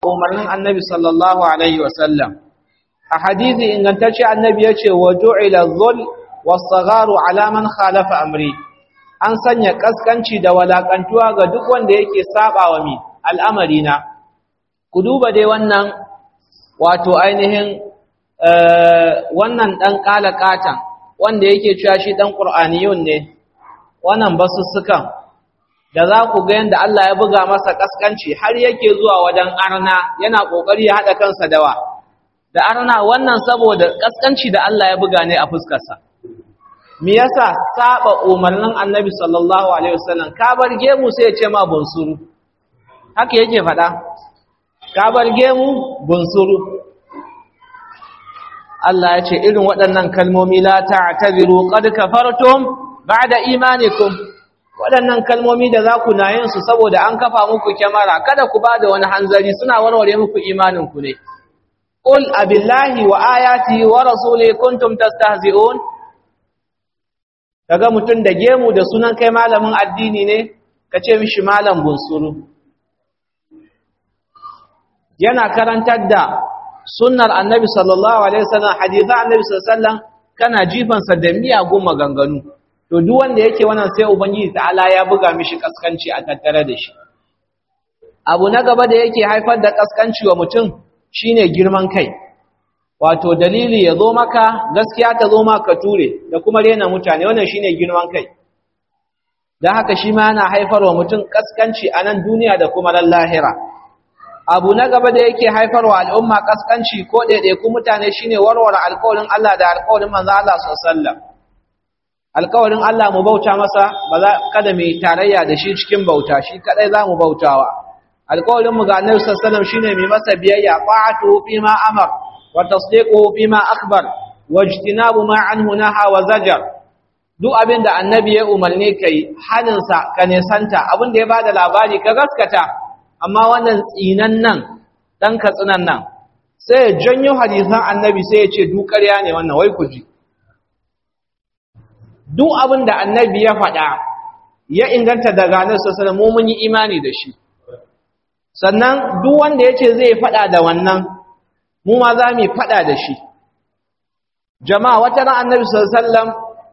umarnin annabi sallallahu alaihi wasallam a hadithi ingantacce annabi ya ce wa ju'ila dhul was-sagharu ala man khalafa amri an sanya kaskanci da walakantuwa ga duk wanda yake sabawa mi al'amari na ku duba dai wannan wato ainihin wannan dan kalakatan wanda yake cewa shi dan qur'aniyun ne wannan basussukan da za ku ga yanda Allah ya buga masa kaskanci har yake zuwa wajen arna yana kokari ya hada kansa dawa da arna wannan saboda kaskanci da Allah ya buga ne a fuskarsa me yasa saba umarnin Annabi sallallahu alaihi wasallam ka bar gemu sai ya ce ma bunsuru haka yake fada ka bar gemu bunsuru Allah ya ce irin waɗannan kalmomi la ta'tabiru qad kafartum ba'da imanikum waɗannan kalmomi da za ku na yin su saboda an kafa muku kyamara kada ku ba da wani hanzari suna warware muku imaninku ne qul abillahi wa ayati wa rasuli kuntum tastahzi'un kaga mutun da gemu da sunan kai malamin addini ne ka ce mishi malam bunsuru yana karantar da sunnar annabi sallallahu alaihi wasallam hadithan annabi sallallahu alaihi wasallam kana jifansa da miyagun maganganu to duk wanda yake wannan sai ubangiji ta'ala ya buga mishi kaskanci a tattare da shi abu na gaba da yake haifar da kaskanci wa mutum shine girman kai wato dalili ya zo maka gaskiya ta zo maka ture da kuma rena mutane wannan shine girman kai dan haka shi ma yana haifar wa mutum kaskanci a nan duniya da kuma ran lahira abu na gaba da yake haifarwa al'umma kaskanci ko ɗaiɗaiku mutane shine warware alƙawarin Allah da alƙawarin manzo Allah sallallahu alaihi wasallam alƙawarin Allah mu bauta masa ba za kada mu tarayya da shi cikin bauta shi kadai za mu bautawa alƙawarin mu ga Annabi sallallahu alaihi wasallam shine mu masa biyayya qa'atu fi ma amar wa tasdiqu fi ma akhbar wajtinabu ma anhu naha wa zajar duk abin da annabi ya umarne kai haninsa ka nesanta abin da ya bada labari ka gaskata amma wannan tsinan nan dan katsinan nan sai ya janyo hadisan annabi sai ya ce duk ƙarya ne wannan wai ku ji duk abin da annabi ya faɗa ya inganta daga annabi sallallahu alaihi mun yi imani da shi sannan duk wanda yace zai faɗa da wannan mu ma za mu faɗa da shi jama'a wata ran annabi sallallahu alaihi wasallam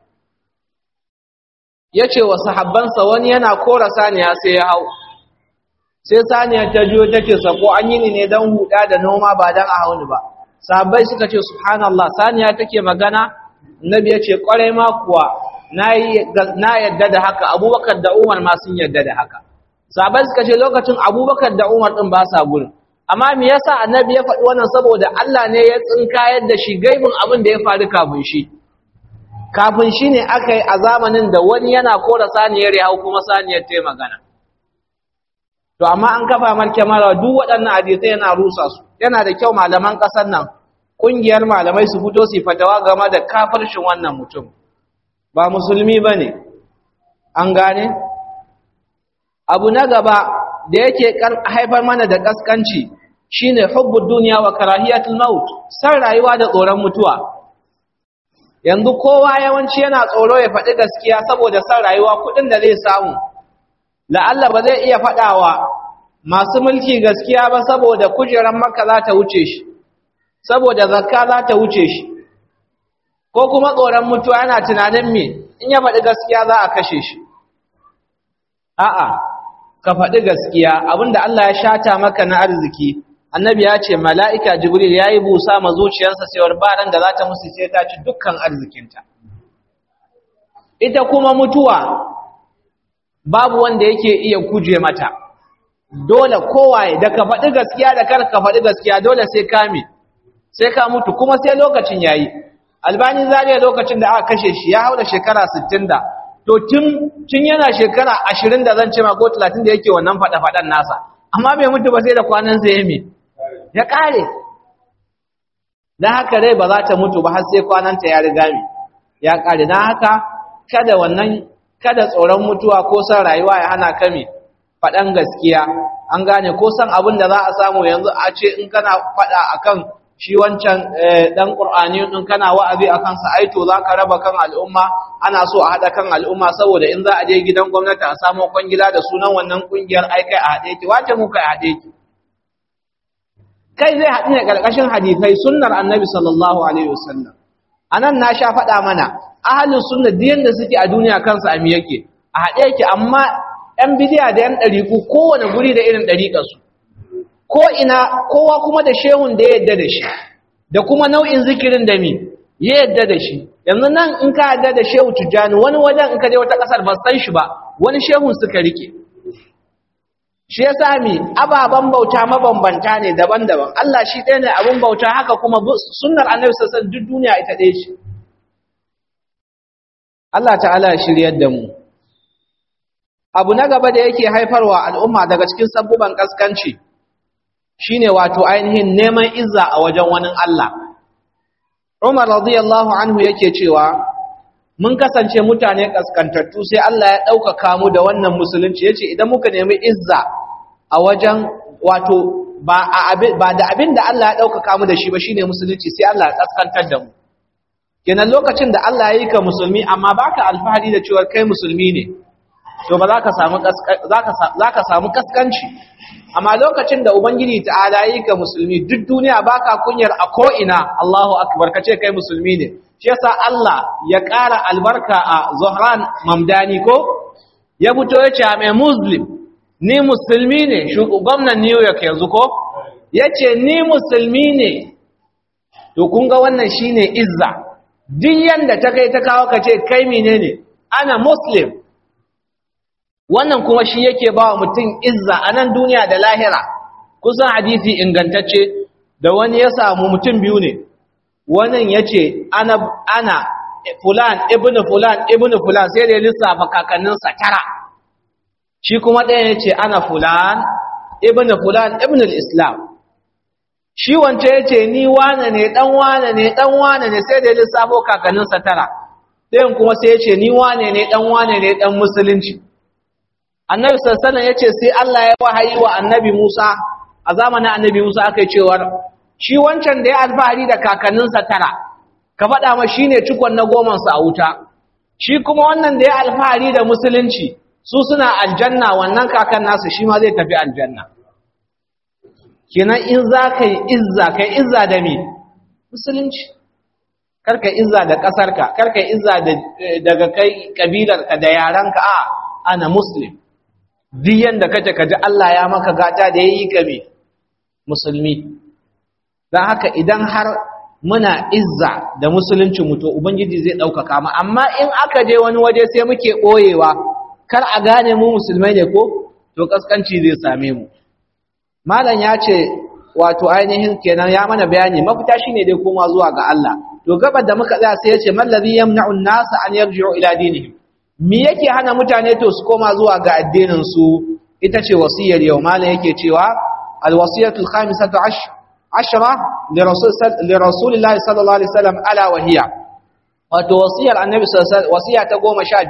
yace wa sahabbansa wani yana kora saniya sai ya hau sai saniya ta jiyo take sako an yi ne dan huda da noma ba dan a hauni ba sahabbai suka ce subhanallah saniya take magana annabi ya ce kwarai ma kuwa na yadda da haka abubakar da umar ma sun yadda da haka sahabai suka ce lokacin abubakar da umar din ba sa gurin amma me yasa annabi ya faɗi wannan saboda Allah ne ya tsinkayar da shi gaibin abin da ya faru kafin shi kafin shi ne aka yi a zamanin da wani yana kora saniyar ya hau kuma saniyar ta yi magana to amma an kafa mar kyamara duk waɗannan hadisai yana rusa su yana da kyau malaman ƙasar nan ƙungiyar malamai su fito su fatawa game da kafirshin wannan mutum ba musulmi ba ne an gane abu na gaba da yake haifar mana da ƙasƙanci shine hubbud duniya wa karahiyatul maut san rayuwa da tsoron mutuwa yanzu kowa yawanci yana tsoro ya faɗi gaskiya saboda san rayuwa kuɗin da zai samu la'alla ba zai iya faɗawa masu mulki gaskiya ba saboda kujerar maka za ta wuce shi saboda zakka za ta wuce shi ko kuma tsoron mutuwa yana tunanin me in ya faɗi gaskiya za a kashe shi a'a ka faɗi gaskiya abinda Allah ya shata maka na arziki annabi ya ce mala'ika jibril ya yi busa ma zuciyarsa cewar baran da za ta musu sai ta ci dukkan arzikinta ita kuma mutuwa babu wanda yake iya kuje mata dole kowaye da ka faɗi gaskiya da kar ka faɗi gaskiya dole sai ka me sai ka mutu kuma sai lokacin yayi albani zariya lokacin da aka kashe shi ya haura shekara 60 da to tun tun yana shekara 20 da zan ce ma ko 30 da yake wannan fada fadan nasa amma bai mutu ba sai da kwanan sa yeme ya kare dan haka rai ba za ta mutu ba har sai kwanan ta ya riga mi ya kare dan haka kada wannan kada tsoron mutuwa ko san rayuwa ya hana ka mi fadan gaskiya an gane ko san abin da za a samu yanzu a ce in kana fada akan shi wancan dan qur'ani din kana wa'azi akan sa aito zaka raba kan al'umma ana so a hada kan al'umma saboda in za a je gidan gwamnati a samu kwangila da sunan wannan kungiyar ai kai a hade ki wace mu kai a hade ki kai zai haɗu ne ƙarƙashin hadithai sunnar annabi sallallahu alaihi wasallam anan na sha faɗa mana ahalin sunna diyan da suke a duniya kansu a yake a haɗe yake amma ‘yan bidiya da ‘yan ɗariƙu kowane guri da irin ɗariƙarsu ko ina kowa kuma da shehun da ya yadda da shi da kuma nau'in zikirin da mi ya yadda da shi yanzu nan in ka yadda da shehu tujjani wani wajen in ka je wata ƙasar ba san shi ba wani shehun suka rike shi ya sami ababen bauta mabambanta ne daban-daban Allah shi ɗaya ne abin bauta haka kuma sunnar annabi sassan duk duniya ita ɗaya ce Allah ta'ala ya shiryar da mu abu na gaba da yake haifarwa al'umma daga cikin sabbuban kaskanci shine wato ainihin neman izza a wajen wani Allah Umar radiyallahu anhu yake cewa mun kasance mutane kaskantattu sai Allah ya ɗaukaka mu da wannan musulunci yace idan muka nemi izza a wajen wato ba da abin da Allah ya ɗaukaka mu da shi ba shine musulunci sai Allah ya kaskantar da mu kenan lokacin da Allah ya yi ka musulmi amma baka alfahari da cewa kai musulmi ne to ba za ka samu kaskanci amma lokacin da ubangiji ta'ala yi ka musulmi duk duniya baka kunyar a ko'ina Allahu akbar ka ce kai musulmi ne shi yasa Allah ya ƙara albarka a Zohran Mamdani ko ya fito ya ce mai muslim ni musulmi ne gwamnan New York yanzu ko ya ce ni musulmi ne to kun ga wannan shine izza duk yanda ta kai ta kawo ka ce kai menene ana muslim wannan kuma shi yake ba wa mutum izza a nan duniya da lahira kusan hadisi ingantacce da wani ya samu mutum biyu ne wannan ya ce ana, ana fulan ibn fulan ibn fulan sai da ya lissafa kakanninsa tara shi kuma ɗaya ya ce ana fulan ibn fulan ibn islam shi wance ya ce ni wane ne ɗan wane ne ɗan wane ne sai da ya lissafo kakanninsa tara ɗayan kuma sai ya ce ni wane ne ɗan wane ne ɗan musulunci annabi sassanan ya ce sai Allah ya wahayi wa annabi Musa a zamanin annabi Musa aka yi cewar shi wancan da ya alfahari da kakanninsa tara ka faɗa ma shi ne cikon na gomansa a wuta shi kuma wannan da ya alfahari da musulunci su suna aljanna wannan kakan nasu shi ma zai tafi aljanna kenan in za ka yi izza ka yi izza da me musulunci karka izza da ƙasarka karka izza daga kai ƙabilarka da yarenka a ana muslim duk yanda kace kaji Allah ya maka gata da yayi ka me musulmi dan haka idan har muna izza da musulunci mu to ubangiji zai daukaka mu amma in aka je wani waje sai muke boyewa kar a gane mu musulmai ne ko to kaskanci zai same mu malam ya ce wato ainihin kenan ya mana bayani mafita shine dai koma zuwa ga Allah to gabar da muka tsaya sai ya ce mallazi yamna'u an-nasa an yarji'u ila dinihim me yake hana mutane to su koma zuwa ga addinin su ita ce wasiyar yau malam yake cewa alwasiyatul khamisatu ashra li rasulillahi sallallahu alaihi wasallam ala wa hiya wato wasiyar annabi sallallahu wasiya ta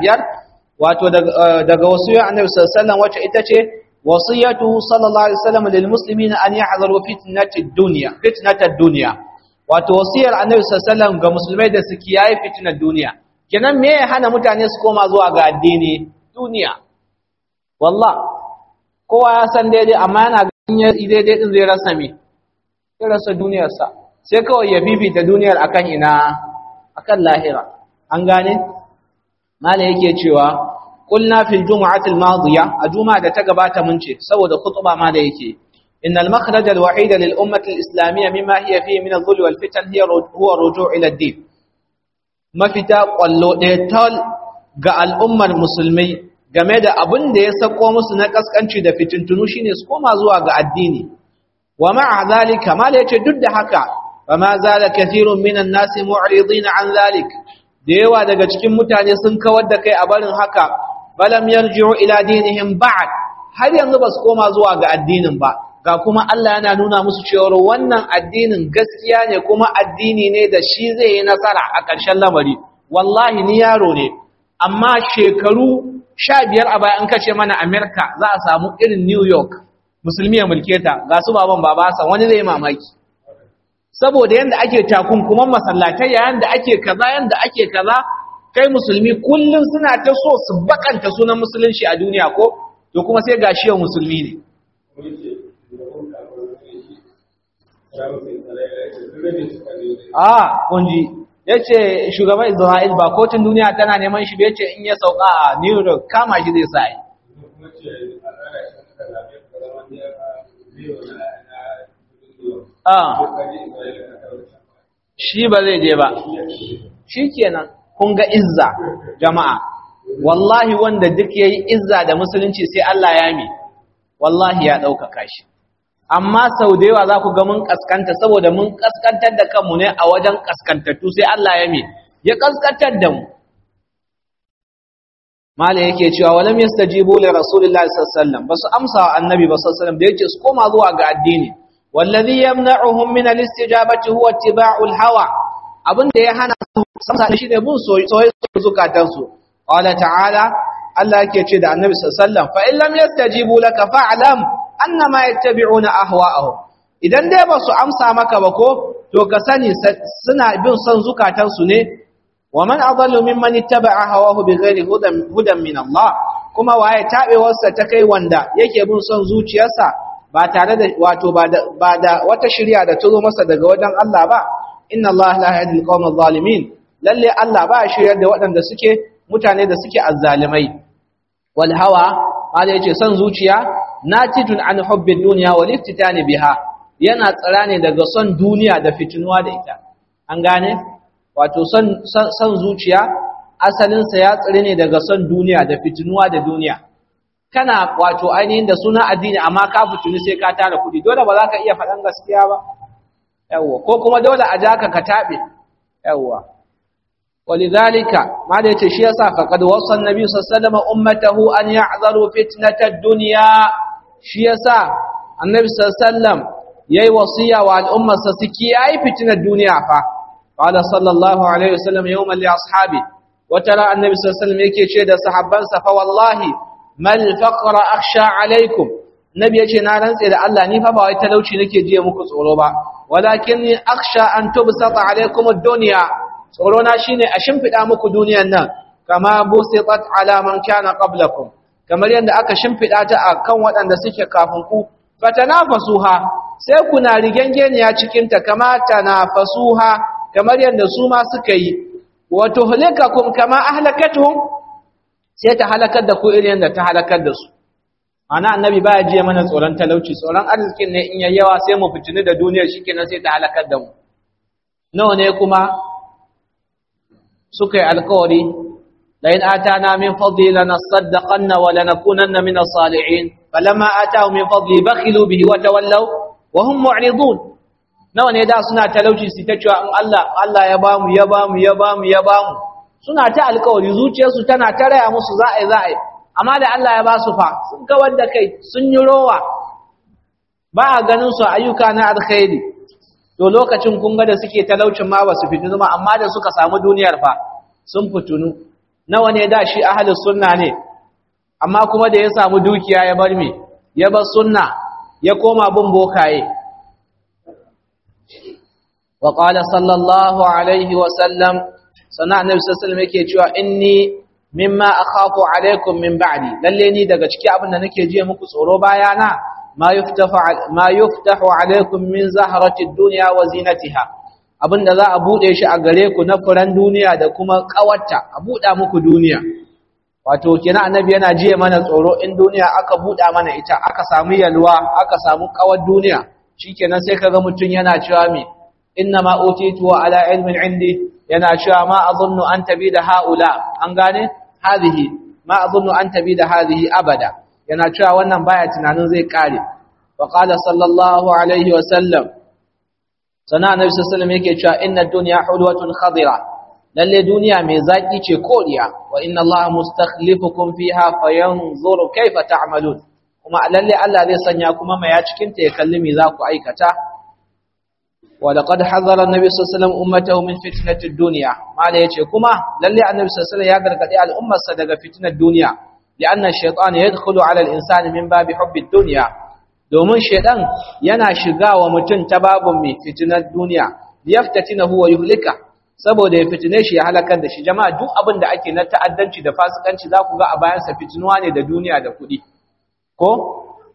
15 wato daga wasiyar annabi sallallahu alaihi wasallam wacce ita ce wasiyatu sallallahu alaihi wasallam lil muslimina an yahzaru fitnatid dunya fitnatad dunya wato wasiyar annabi sallallahu alaihi wasallam ga musulmai da su kiyaye fitnar duniya kenan me ya hana mutane su koma zuwa ga addini duniya wallah kowa ya san daidai amma yana ganin daidai din zai rasa me zai rasa duniyarsa sai kawai ya bibita duniyar akan ina akan lahira an gane mala yake cewa qulna fil jumu'ati al madiya a juma'a da ta gabata mun ce saboda khutba ma da yake إن المخرج الوحيد للأمة الإسلامية مما هي فيه من الظل والفتن هي هو الرجوع إلى الدين mafita ƙwallo ɗaya tal ga al'ummar musulmai game da abin da ya sako musu na ƙasƙanci da fitintunu shine su koma zuwa ga addini wa ma'a zalika mala yace duk da haka fa ma zala kathirun minan nasi mu'ridin an zalik da yawa daga cikin mutane sun kawar da kai a barin haka balam yarji'u ila dinihim ba'd har yanzu ba su koma zuwa ga addinin ba ga kuma Allah yana nuna musu cewa wannan addinin gaskiya ne kuma addini ne da shi zai yi nasara a ƙarshen lamari wallahi ni yaro ne amma shekaru sha biyar a bayan kace mana Amerika za a samu irin New York musulmi ya mulke ta ga su baban baba san wani zai mamaki saboda yanda ake takunkuman masallatai yayin da ake kaza yanda ake kaza kai musulmi kullun suna ta so su bakanta sunan musulunci a duniya ko to kuma sai gashi yau musulmi ne a kunji yace shugaban Isra'il ba kotun duniya tana neman shi ba yace in ya sauka a New York kama shi zai sai a shi ba zai je ba shikenan kun ga izza jama'a wallahi wanda duk yayi izza da musulunci sai Allah ya mi wallahi ya ɗaukaka shi amma sau da yawa za ku ga mun kaskanta saboda mun kaskantar da kanmu ne a wajen kaskantattu sai Allah ya mi ya kaskantar da mu mala yake cewa walam yastajibu li rasulillahi sallallahu alaihi wasallam basu amsa wa annabi ba sallallahu alaihi wasallam da yake su koma zuwa ga addini wallazi yamna'uhum min al-istijabati huwa ittiba'u al-hawa abinda ya hana su samsa shi ne bin soyayya zukatansu qala ta'ala Allah yake ce da Annabi sallallahu alaihi wasallam fa in lam yastajibu laka fa'lam annama yattabi'una ahwa'ahum idan dai ba su amsa maka ba ko to ka sani suna bin son zukatan su ne wa man adallu mimman ittaba'a hawahu bighairi hudan hudan min Allah kuma waye tabewarsa ta kai wanda yake bin son zuciyarsa ba tare da wato ba da ba da wata shari'a da ta zo masa daga wajen Allah ba inna Allah la yahdi al-qawma adh-dhalimin lalle Allah ba shiryar da waɗanda suke mutane da suke azzalimai wal hawa Allah yace son zuciya natijun an hubbi dunya wal iftitani biha yana tsara ne daga son duniya da fitinuwa da ita an gane wato son son zuciya asalin sa ya tsare ne daga son duniya da fitinuwa da duniya kana wato ainihin da suna addini amma ka fituni sai ka tara kudi dole ba za ka iya faɗan gaskiya ba yawwa ko kuma dole a jaka ka tabe yawwa ولذلك ما da yace shi yasa faqad wasa annabi sallallahu alaihi wasallam ummatahu an ya'zaru fitnatad dunya shi yasa annabi sallallahu alaihi wasallam yayi wasiya wa al'umma sa su kiyaye fitnar duniya fa qala sallallahu alaihi wasallam yawman li ashabi wa tara annabi sallallahu alaihi wasallam yake ce da sahabbansa fa wallahi mal faqra akhsha alaikum nabi yace na rantse da Allah ni fa ba wai talauci nake jiya muku tsoro ba walakin akhsha an tubsata alaikum ad-dunya tsoro na shine a shimfida muku duniyan nan kama busitat ala man kana qablakum kamar yadda aka shimfida ta akan waɗanda suke kafin ku fatanafasuha sai kuna rigengeniya cikin ta kama tanafasuha kamar yadda su ma suka yi wa tuhlikakum kama ahlakatuhum sai ta halakar da ku irin yadda ta halakar da su ana annabi baya jiya mana tsoron talauci tsoron arzikin ne in yayyawa sai mu fitini da duniyar shikenan sai ta halakar da mu nawa ne kuma suka yi alkawari lain atana min fadli lanasaddaqanna wa lanakunanna min as-salihin falamma atahu min fadli bakhilu bihi wa tawallaw wa hum mu'ridun nawa ne da suna talauci su ta cewa in Allah Allah ya bamu ya bamu ya bamu ya bamu suna ta alkawari zuciyarsu tana taraya musu za a yi za a yi amma da Allah ya ba su fa sun kawar da kai sun yi rowa ba a ganin su ayyuka na alkhairi to lokacin kun ga da suke talaucin ma ba su fitinu ma amma da suka samu duniyar fa sun fitunu nawa ne da shi ahlus sunna ne amma kuma da ya samu dukiya ya bar me ya bar sunna ya koma bin bokaye wa qala sallallahu alaihi wa sallam sana annabi sallallahu alaihi yake cewa inni mimma akhafu alaikum min ba'di lalle ni daga ciki abin da nake jiya muku tsoro bayana ma yuftahu ma yuftahu alaikum min zahrati dunya wa zinatiha abinda za a bude shi a gare ku na furan duniya da kuma kawarta a buda muku duniya wato kina annabi yana jiya mana tsoro in duniya aka buda mana ita aka samu yalwa aka samu kawar duniya shikenan sai kaga mutun yana cewa me inna ma utitu ala ilmin indi yana cewa ma azunnu an tabida haula an gane hadhihi ma azunnu an tabida hadhihi abada yana cewa wannan baya tunanin zai kare wa qala sallallahu alaihi wa sallam sana annabi sallallahu alaihi yake cewa inna dunya hulwatun khadira lalle duniya mai zaki ce koriya wa inna allaha mustakhlifukum fiha fayanzuru kayfa ta'malun kuma lalle Allah zai sanya kuma mai ya cikin ta ya kalli me za ku aikata wa laqad hadara annabi sallallahu alaihi wasallam ummatahu min fitnati ad-dunya mala yace kuma lalle annabi sallallahu alaihi wasallam ya gargadi al'ummarsa daga fitnar duniya لأن الشيطان يدخل على الإنسان من باب حب الدنيا domin shedan yana shiga wa mutum ta babun mai fitinar duniya liyaftatinahu wa yuhlika saboda ya fitine shi ya halakar da shi jama'a duk abin da ake na ta'addanci da fasikanci za ku ga a bayan sa fitinuwa ne da duniya da kuɗi ko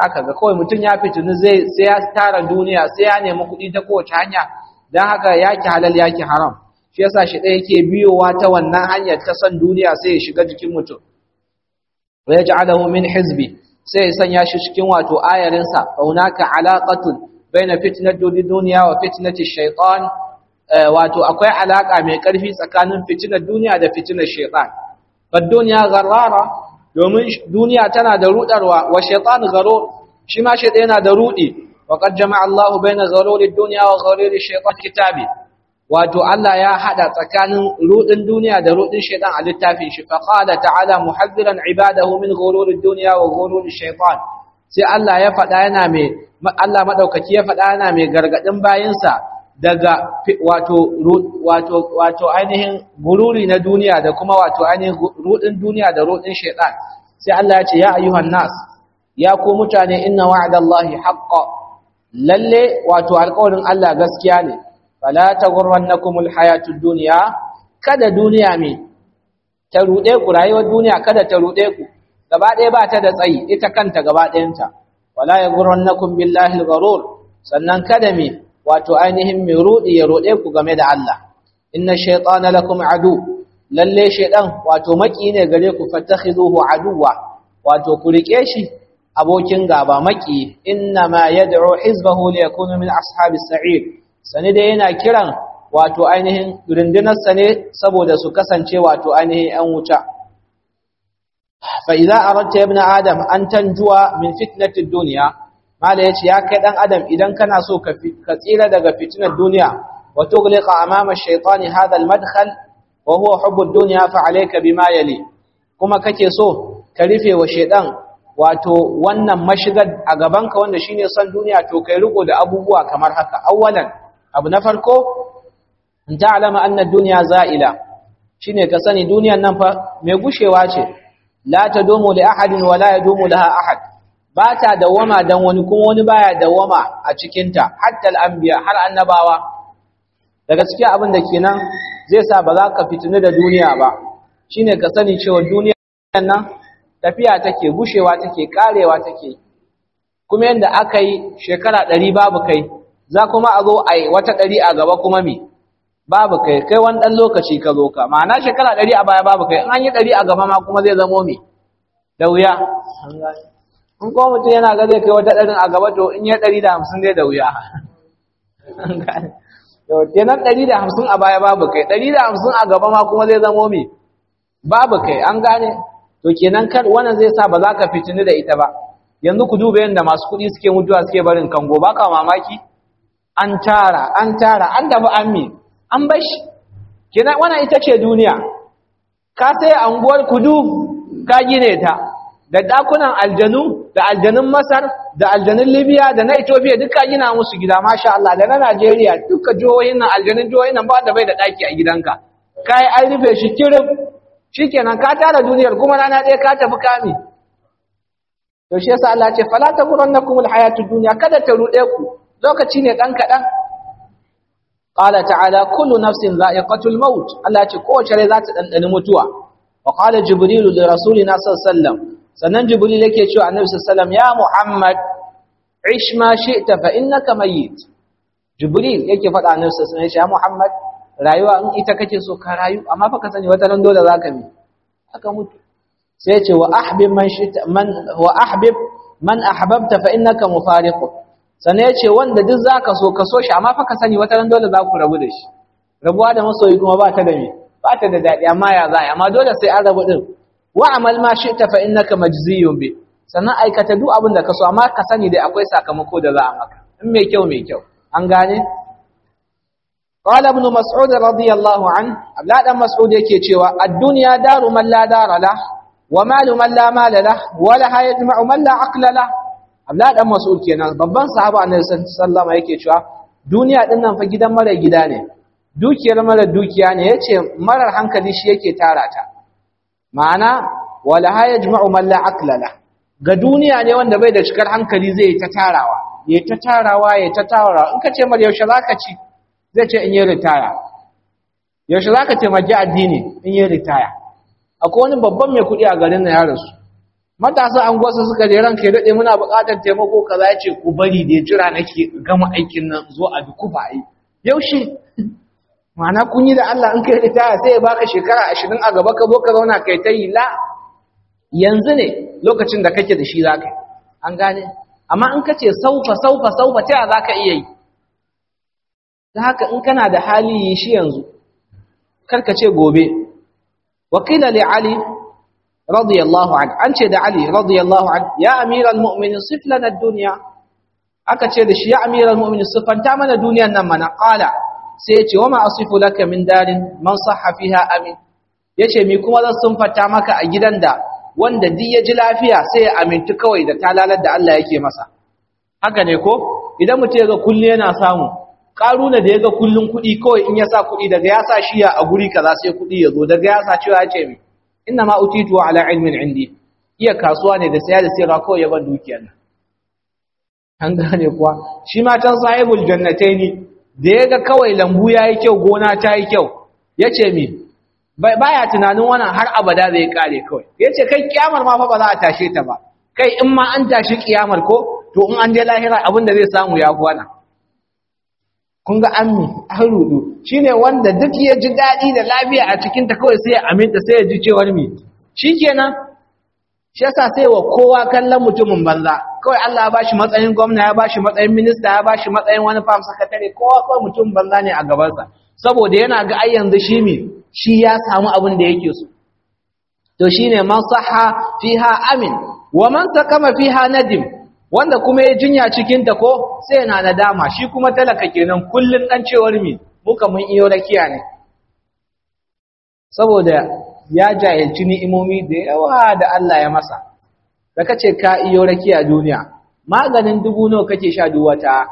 haka ga kawai mutum ya fitini zai sai ya tara duniya sai ya nemi kuɗi ta kowace hanya dan haka yaki halal yaki haram shi yasa shi ɗaya yake biyowa ta wannan hanyar ta san duniya sai ya shiga jikin mutum wa yaj'aluhu min hizbi sai ya sanya shi cikin wato ayarinsa faunaka alaqatun baina fitnati dunya wa fitnati shaytan wato akwai alaka mai karfi tsakanin fitinar duniya da fitinar shaytan bad dunya gharrara domin duniya tana da rudarwa wa shaytan garo shi ma shaytan yana da rudi wa qad jama'a Allahu baina gharuri dunya wa gharuri shaytan kitabi wato Allah ya hada tsakanin rudin duniya da rudin shaytan a littafin shi fa qala ta'ala muhaddiran ibadahu min ghururi dunya wa ghururi shaytan sai Allah ya faɗa yana mai Allah madaukaki ya faɗa yana mai gargadin bayinsa daga wato wato wato ainihin gururi na duniya da kuma wato ainihin rudin duniya da rudin shaytan sai Allah ya ce ya ayyuhan nas ya ku mutane inna wa'dallahi haqqan lalle wato alƙawarin Allah gaskiya ne fala taghurrannakumul hayatud dunya kada duniya me ta rude ku rayuwar duniya kada ta rude ku gaba ɗaya ba ta da tsayi ita kanta gaba ɗayanta wala yaghurrannakum billahi algharur sannan kada me wato ainihin me rudi ya rude ku game da Allah inna shaytana lakum adu lalle shaydan wato maki ne gare ku fattakhizuhu aduwa wato ku rike shi abokin gaba maki inna ma yad'u hizbahu liyakunu min ashabis sa'ir sani dai yana kiran wato ainihin rundunarsa ne saboda su kasance wato ainihin ‘yan wuta. Fa'iza a ranta ya na Adam an tanjuwa min fitnatin duniya, Mala ya ce, Ya kai ɗan Adam idan kana so ka tsira daga fitinar duniya, wato gulika a mama shaitani hadal madkhal wa huwa hubbun duniya fa'alaika bi ma yali, kuma kake so ka rufe wa shaidan wato wannan mashigar a gabanka wanda shine son duniya to kai riko da abubuwa kamar haka awwalan abu na farko in ta'lama anna ad-dunya za'ila shine ka sani duniyan nan fa mai gushewa ce la tadumu li ahadin wa la yadumu laha ahad ba ta dawama dan wani kuma wani baya dawama a cikin ta hatta al-anbiya har annabawa daga cikin abin da kenan zai sa ba za ka fitini da duniya ba shine ka sani cewa duniyan nan tafiya take gushewa take karewa take kuma yanda aka yi shekara ɗari babu kai za kuma a zo a yi wata ɗari a gaba kuma mi babu kai kai wani ɗan lokaci ka zo ka ma'ana shekara ɗari a baya babu kai in an yi ɗari a gaba ma kuma zai zamo mi da wuya in kuma mutum yana ga zai kai wata ɗarin a gaba to in ya ɗari da hamsin dai da wuya kenan ɗari da hamsin a baya babu kai ɗari da hamsin a gaba ma kuma zai zamo mi babu kai an gane to kenan kar wannan zai sa ba za ka fitini da ita ba yanzu ku duba yadda masu kuɗi suke mutuwa suke barin kango ba ka mamaki an tara an tara an dafa an mi an bashi kenan wannan ita ce duniya ka sai anguwar kudu ka gine ta da dakunan aljanu da aljanun masar da aljanun libya da na ethiopia duka gina musu gida masha Allah da na najeriya duka jihohin nan aljanun jihohin nan ba da bai da daki a gidanka kai an rufe shi kirif shikenan ka tara duniyar kuma rana ɗaya ka tafi kami to shi yasa Allah ce fala taghurrannakum alhayatud dunya kada ta rude ku lokaci ne dan kadan qala ta'ala kullu nafsin za'iqatul maut Allah ce kowace rai za ta dandani mutuwa wa qala jibril li rasulina sallallahu alaihi wasallam sannan jibril yake cewa annabi sallallahu alaihi wasallam ya muhammad ish ma shi'ta fa innaka mayyit jibril yake faɗa annabi sallallahu alaihi wasallam ya muhammad rayuwa in ita kake so ka rayu amma fa ka sani wata nan dole zaka mi aka mutu sai ce wa ahbib man shita man wa ahbib man ahbabta fa innaka mufariq sannan yace wanda duk zaka so ka so shi amma fa ka sani wata nan dole za ku rabu da shi rabuwa da masoyi kuma ba ta da me ba ta da dadi amma ya za amma dole sai an rabu din wa amal ma shita fa innaka majziyun bi sannan aikata duk abin da ka so amma ka sani dai akwai sakamako da za a maka in mai kyau mai kyau an gane قال ابن مسعود رضي الله عنه لا دان مسعود yake cewa ad-dunya daru man la dara la wa malu man la mala la wa la yajma'u man la aqla la abla dan mas'ud kenan babban sahaba annabi sallallahu alaihi yake cewa duniya din nan fa gidan mara gida ne dukiyar mara dukiya ne yace marar hankali shi yake tara ta ma'ana wa la yajma'u man la aqla la ga duniya ne wanda bai da cikar hankali zai ta tarawa ya ta tarawa ya ta tarawa in ka ce mar yaushe zaka ci zai ce in yi ritaya yaushe za ka taimaki addini in yi ritaya akwai wani babban mai kuɗi a garin na ya rasu matasa an gwasa suka je ranka ya daɗe muna buƙatar taimako kaza ya ce ku bari da jira nake gama aikin nan zo a duk ba yi yaushe ma'ana kun yi da Allah in kai ritaya sai ya baka shekara ashirin a gaba ka zo ka zauna kai ta yi la yanzu ne lokacin da kake da shi za ka yi an gane amma in ka ce saufa saufa saufa ta za ka iya yi ta haka in kana da hali yi shi yanzu karka ce gobe wakila li ali radiyallahu an an ce da ali radiyallahu an ya amiral mu'minin sif lana dunya aka ce da shi ya amiral mu'minin sifanta mana duniyan nan mana qala sai ya ce wa ma asifu laka min darin man sahha fiha amin yace mi kuma zan sunfata maka a gidan da wanda duk ya ji lafiya sai ya amintu kawai da talalar da Allah yake masa haka ne ko idan mutum ya ga kullu yana samu karuna da ya ga kullun kuɗi kawai in ya sa kuɗi daga ya sa shiya a guri kaza sai kuɗi ya zo daga ya sa cewa ya ce mi inna ma utitu ala ilmin indi iya kasuwa ne da saya da sayarwa kawai ya ban dukiyar nan an gane kuwa shi ma can sahibul jannataini da ya ga kawai lambu yayi kyau gona ta yi kyau yace mi baya tunanin wannan har abada zai kare kawai yace kai kiyamar ma fa ba za a tashe ta ba kai in ma an tashi kiyamar ko to in an je lahira abin da zai samu ya fi wannan kun ga ammi an rudu shine wanda duk ya ji daɗi da lafiya a cikin ta kawai sai ya aminta sai ya ji cewar mi shikenan shi yasa sai wa kowa kallon mutumin banza kawai Allah ya bashi matsayin gwamna ya bashi matsayin minista ya bashi matsayin wani farm secretary kowa kawai mutum banza ne a gabansa saboda yana ga ai yanzu shi mi shi ya samu abin da yake so to shine man sahha fiha amin wa man sakama fiha nadim wanda kuma ya jinya cikin ta ko sai yana nadama shi kuma talaka kenan kullun dan cewar mi muka mun iyo rakiya ne saboda ya jahilci ni'imomi da yawa da Allah ya masa da kace ka iyo rakiya duniya maganin dubu nawa kake sha duwata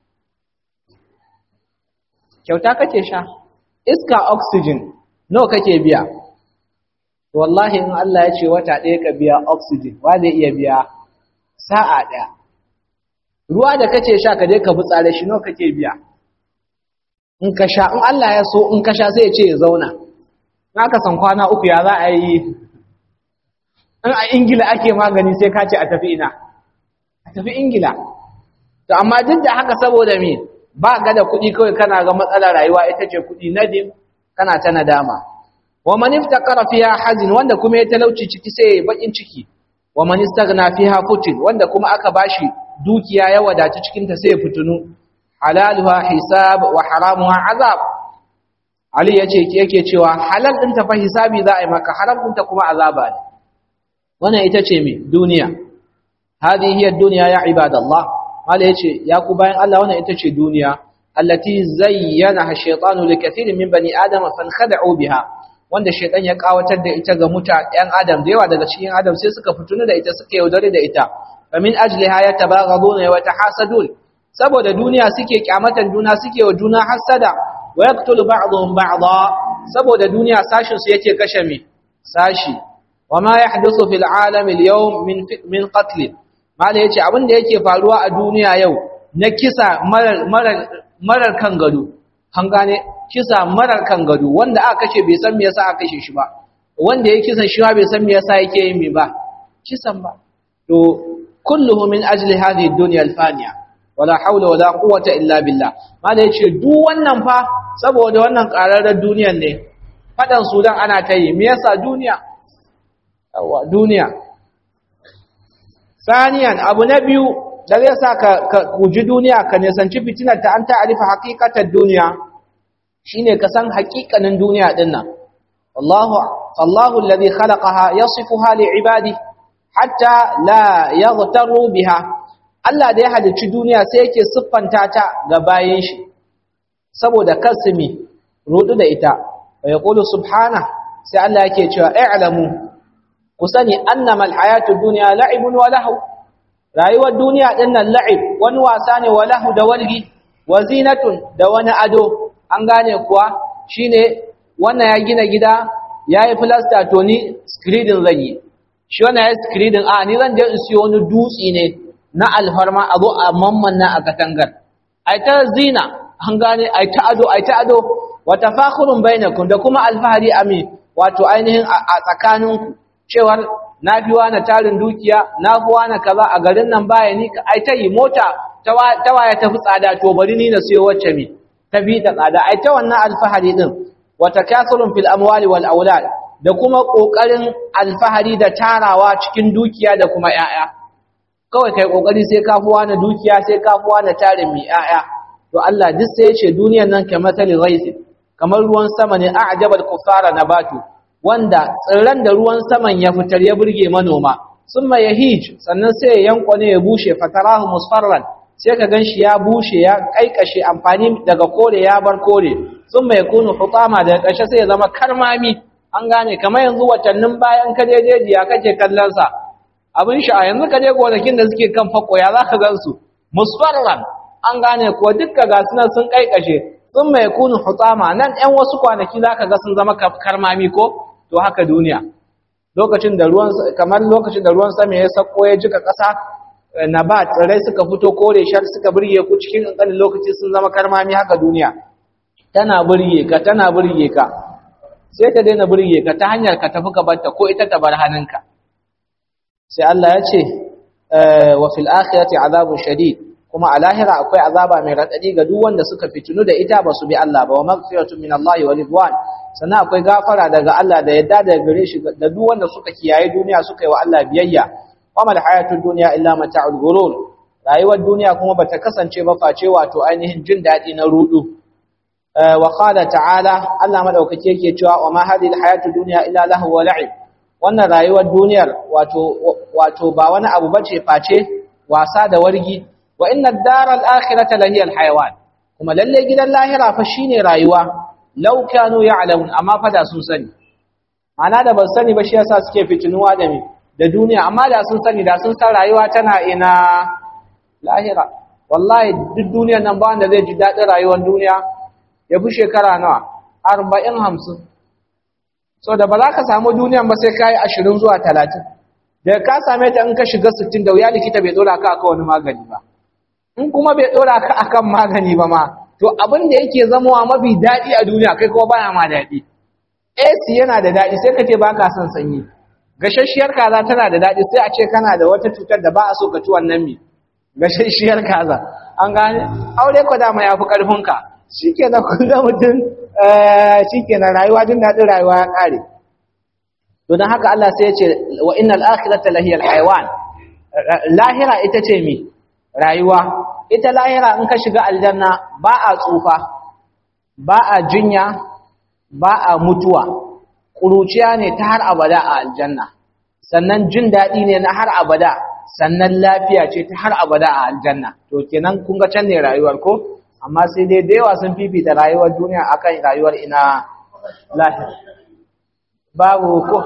kyauta kake sha iska oxygen nawa kake biya wallahi in Allah ya ce wata ɗaya ka biya oxygen wa zai iya biya sa'a ɗaya ruwa da kace sha ka je ka butsare shi nawa kake biya in ka sha in Allah ya so in ka sha sai ya ce ya zauna in aka san kwana uku ya za a yi in a ingila ake magani sai ka ce a tafi ina a tafi ingila to amma duk da haka saboda me ba ga da kuɗi kawai kana ga matsalar rayuwa ita ce kuɗi nadim kana ta nadama wa man iftaqara fiha hazin wanda kuma ya talauci ciki sai ya bakin ciki wa man istaghna fiha futin wanda kuma aka bashi dukiya ya wadata cikin ta sai ya fitunu halaluha hisab wa haramuha azab ali yace yake cewa halal din ta fa hisabi za a yi maka haram din ta kuma azaba ne wannan ita ce me duniya hadi hiya dunya ya ibadallah mala yace ya ku bayan Allah wannan ita ce duniya allati zayyana shaytanu likathirin min bani adam fankhada'u biha wanda shaytan ya kawatar da ita ga mutanen adam da yawa daga cikin adam sai suka fitunu da ita suka yaudare da ita famin ajliha yatabaghaduna wa yatahasadun saboda duniya suke kyamatan juna suke wa juna hasada wa yaqtulu ba'dhum ba'dha saboda duniya sashin su yake kashe mi sashi wama yahduthu fil alami al-yawm min min qatl mala yace abin da yake faruwa a duniya yau na kisa marar marar marar kan gado an gane kisa marar kan gado wanda aka kashe bai san me yasa aka kashe shi ba wanda ya kisan shi bai san me yasa yake yin me ba kisan ba to kulluhu min ajli hadhihi ad-dunya al-faniya wala hawla wala quwwata illa billah mala yace duk wannan fa saboda wannan qararrar duniyar ne fadan sudan ana ta yi me yasa duniya yawa duniya saniyan abu na biyu da zai sa ka kuji duniya ka nisanci fitinar ta an ta'arifa haqiqatar duniya shine ka san haƙiƙanin duniya din nan wallahu fallahu alladhi khalaqaha yasifuha li'ibadi hatta la yaghtaru biha Allah da ya halicci duniya sai yake siffanta ta ga bayin shi saboda kasmi rudu da ita wa yaqulu subhana sai Allah yake cewa i'lamu ku sani annama alhayatu dunya la'ibun wa lahu rayuwar duniya din nan la'ib wani wasa ne wa lahu da walgi wa zinatun da wani ado an gane kuwa shine wannan ya gina gida yayi plaster to ni screening zan yi shi wannan ya screening a ni zan je in siyo wani dutsi ne na alfarma a zo a mammanna a katangar ai ta zina an gane ai ta ado ai ta ado wa tafakhurun bainakum da kuma alfahari ami wato ainihin a tsakaninku cewar na fi wani tarin dukiya na fi wani kaza a garin nan baya ni ai ta yi mota ta waya ta fi tsada to bari ni na siyo wacce mi ta bi ta tsada ai ta wannan alfahari din wa takathurun fil amwali wal aulad da kuma kokarin alfahari da tarawa cikin dukiya da kuma yaya kawai kai kokari sai ka fi wani dukiya sai ka fi wani tarin mi yaya to Allah duk sai ya ce duniyar nan kamar tali ghaisi kamar ruwan sama ne a'jabal kuffara nabatu wanda tsirran da ruwan saman ya fitar ya burge manoma summa yahij sannan sai ya yankwane ya bushe fatarahu musfarran sai ka ganshi ya bushe ya kaikashe amfani daga kore ya bar kore summa yakunu hutama daga ƙarshe sai ya zama karmami an gane kamar yanzu watannin bayan ka je jejiya kake kallon sa abin sha yanzu ka je gonakin da suke kan fako ya zaka gansu musfarran an gane ko dukka ga sunan sun kaikashe sun mai kunu hutama nan ɗan wasu kwanaki za ka ga sun zama karmami ko to haka duniya lokacin da ruwan kamar lokacin da ruwan sama ya sako ya jika ƙasa na ba tsirrai suka fito kore shar suka burge ku cikin ƙanƙanin lokaci sun zama karmami haka duniya tana burge ka tana burge ka sai ta daina burge ka ta hanyar ka tafi ka barta ko ita ta bar hannunka sai Allah ya ce wa fil akhirati azabun shadid kuma a lahira akwai azaba mai raɗaɗi ga duk wanda suka fitinu da ita ba su bi Allah ba wa maghfiratun min Allah wa ridwan sannan akwai gafara daga Allah da yadda daga gare shi da duk wanda suka kiyaye duniya suka yi wa Allah biyayya wa mal hayatud dunya illa mata'ul ghurur rayuwar duniya kuma bata kasance ba face wato ainihin jin daɗi na rudu wa qala ta'ala Allah madaukake yake cewa wa ma hadhihi alhayatud dunya illa lahu wa la'ib wannan rayuwar duniyar wato wato ba wani abu bace face wasa da wargi wa inna ad-dara al-akhirata lahiya al-hayawan kuma lalle gidan lahira fa shine rayuwa law kanu ya'lamun amma fa da sun sani ana da ban sani ba shi yasa suke fitinuwa da me da duniya amma da sun sani da sun san rayuwa tana ina lahira wallahi duk duniyar nan ba wanda zai ji dadin rayuwar duniya ya fi shekara nawa 40 50 so da ba za ka samu duniyan ba sai kai 20 zuwa 30 da ka same ta in ka shiga 60 da wuya likita bai dora ka aka wani magani ba in kuma bai dora ka akan magani ba ma to abin da yake zamowa mafi daɗi a duniya kai kuma baya ma daɗi AC yana da daɗi sai ka ce ba ka son sanyi gashashshiyar kaza tana da daɗi sai a ce kana da wata cutar da ba a so ka ci wannan mi gashashshiyar kaza an gane aure ko dama ya fi ƙarfinka shi ke na kullum mutum shi ke na rayuwa jin daɗin rayuwa ya ƙare to don haka Allah sai ya ce wa innal akhirata lahiyal hayawan lahira ita ce mi rayuwa ita lahira in ka shiga aljanna ba a tsufa ba a jinya ba a mutuwa ƙuruciya ne ta har abada a aljanna sannan jin daɗi ne na har abada sannan lafiya ce ta har abada a aljanna to kenan kun ga can ne rayuwar ko amma sai dai da yawa sun fifita rayuwar duniya akan rayuwar ina lahira babu ko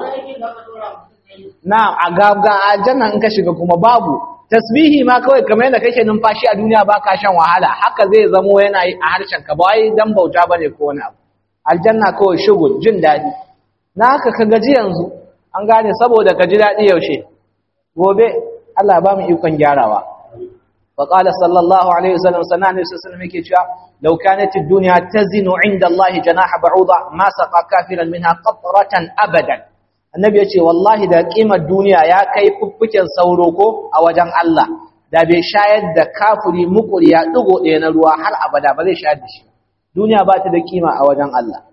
na a ga aljanna in ka shiga kuma babu tasbihi ma kawai kamar yadda kake numfashi a duniya ba ka shan wahala haka zai zamo yana yi a harshen ka ba wai dan bauta bane ko wani abu aljanna kawai shugul jin daɗi na haka ka gaji yanzu an gane saboda ka ji daɗi yaushe gobe Allah ba mu ikon gyarawa wa qala sallallahu alaihi wasallam sanan ne sallallahu yake cewa law kanat ad-dunya tazinu inda Allah janaha ba'uda ma saqa kafiran minha qatratan abadan annabi ya ce wallahi da ƙimar duniya ya kai fuffuken sauro ko a wajen Allah da bai shayar da kafuri mukuri ya ɗigo ɗaya na ruwa har abada ba zai shayar da shi duniya ba ta da ƙima a wajen Allah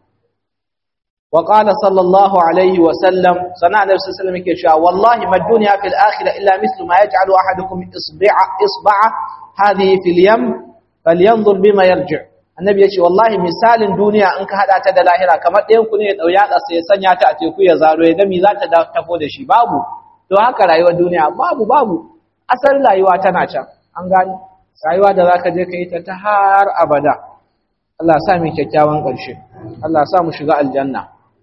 wa qala sallallahu alaihi wa sallam sana da sallallahu alaihi cewa wallahi ma dunya fil akhirah illa mithlu ma yaj'alu ahadukum isba'a isba'a hadhihi fil yam falyanzur bima yarji' annabi ya ce wallahi misalin duniya in ka hada ta da lahira kamar ɗayan ku ne ya ɗau yatsa sai ya sanya ta a teku ya zaro ya gami za ta tafo da shi babu to haka rayuwar duniya babu babu asalin rayuwa tana can an gani rayuwa da zaka je ka yi ta ta har abada Allah sa mu kyakkyawan ƙarshe Allah sa mu shiga aljanna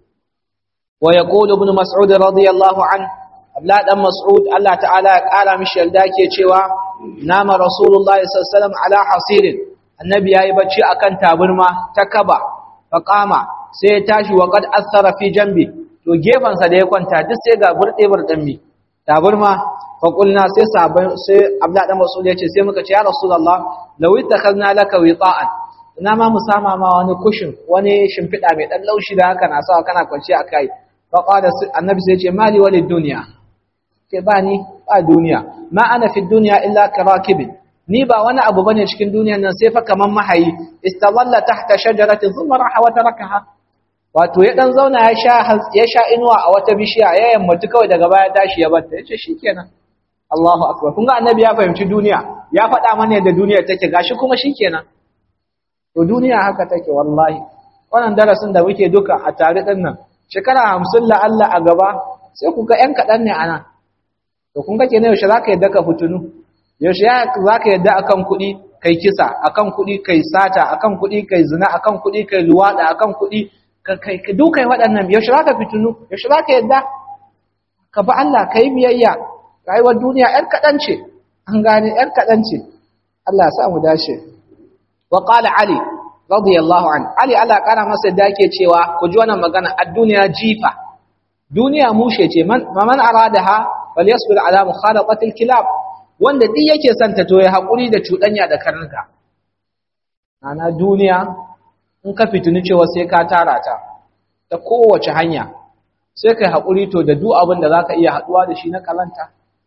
wa yaqulu ibn mas'ud radiyallahu an abla dan mas'ud Allah ta'ala ya kara mishi yalda ke cewa nama rasulullahi sallallahu alaihi wasallam ala hasirin annabi yayi bacci akan taburma ta kaba faqama sai ya tashi wa qad athara fi jambi to gefansa da ya kwanta duk sai ga burde burdan mi taburma fa qulna sai sahabbai sai abda dan masul yace sai muka ce ya rasulullah law ittakhadna laka wita'an ina ma mu sama ma wani kushin wani shimfida mai dan laushi da haka na sawa kana kwanci akai fa qala annabi sai ya ce mali walid dunya ke ba ni ba duniya ma ana fi duniya illa karakibin ni ba wani abu bane cikin duniyan nan sai fa kaman mahayi istawalla tahta shajaratin thumma raha wa tarakaha wato ya dan zauna ya sha ya sha inuwa a wata bishiya ya yammatu kawai daga baya tashi ya batta yace shikenan Allahu akbar kun ga annabi ya fahimci duniya ya faɗa mana yadda duniyar take gashi kuma shikenan to duniya haka take wallahi wannan darasin da muke duka a tare din nan shekara 50 la Allah a gaba sai ku ga ƴan kaɗan ne ana to kun ga kenan yaushe zaka yadda ka fitunu yaushe zaka yadda akan kuɗi kai kisa akan kuɗi kai sata akan kuɗi kai zina akan kuɗi kai luwada akan kuɗi kai dukai waɗannan yaushe zaka fitunu yaushe zaka yadda ka bi Allah kai biyayya rayuwar duniya ƴar kaɗan ce an gane ƴar kaɗan ce Allah ya sa mu dace wa qala ali radiyallahu an ali Allah kana masa da yake cewa ku ji wannan magana ad-dunya jifa duniya mushe ce man man aradaha falyasbir ala mukhalatatil kilab wanda duk yake son ta to ya hakuri da cudanya da karnuka ana duniya in ka fitini cewa sai ka tara ta ta kowace hanya sai kai hakuri to da duk abin da zaka iya haduwa da shi na kalanta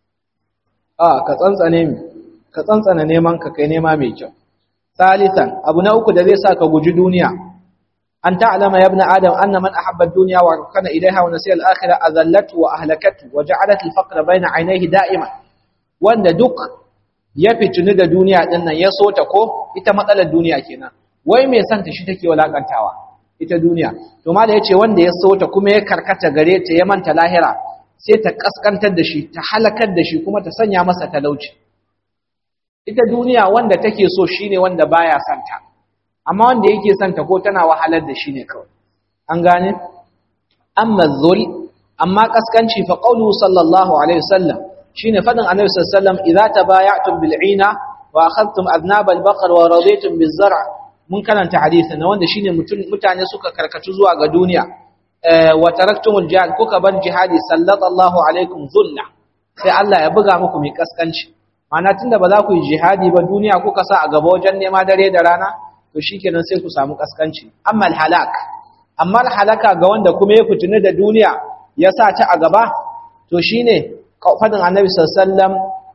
a ka tsantsane mi ka tsantsana neman ka kai nema mai kyau salisan abu na uku da zai sa ka guji duniya an ta'lama ya ibn adam anna man ahabba ad-dunya wa kana ilayha wa nasiya al-akhirah azallatu wa ahlakatu wa ja'alat al-faqra bayna 'aynayhi da'iman wanda duk ya fitini da duniya din nan ya so ta ko ita matsalar duniya kenan wai me san ta shi take walakantawa ita duniya to ma da yace wanda ya so ta kuma ya karkata gare ta ya manta lahira sai ta kaskantar da shi ta halakar da shi kuma ta sanya masa talauci ita duniya wanda take so shine wanda baya santa amma wanda yake santa ko tana wahalar da shi ne kawai an gane amma zul amma kaskanci fa qawlu sallallahu alaihi wasallam shine fadin annabi sallallahu alaihi wasallam idza tabaya'tum bil 'ina wa akhadhtum adnab al baqar wa raditum biz zar' mun karanta hadisi na wanda shine mutane suka karkatu zuwa ga duniya wa taraktumul jihad kuka bar jihadi sallallahu alaikum dhulla sai Allah ya buga muku mai kaskanci Mana tunda ba za ku yi jihadi ba duniya kuka sa a gaba wajen nema dare da rana to shikenan sai ku samu kaskanci amma halak amma halaka ga wanda kuma ya fitini da duniya ya sa ta a gaba to shine fadin annabi sallallahu alaihi wasallam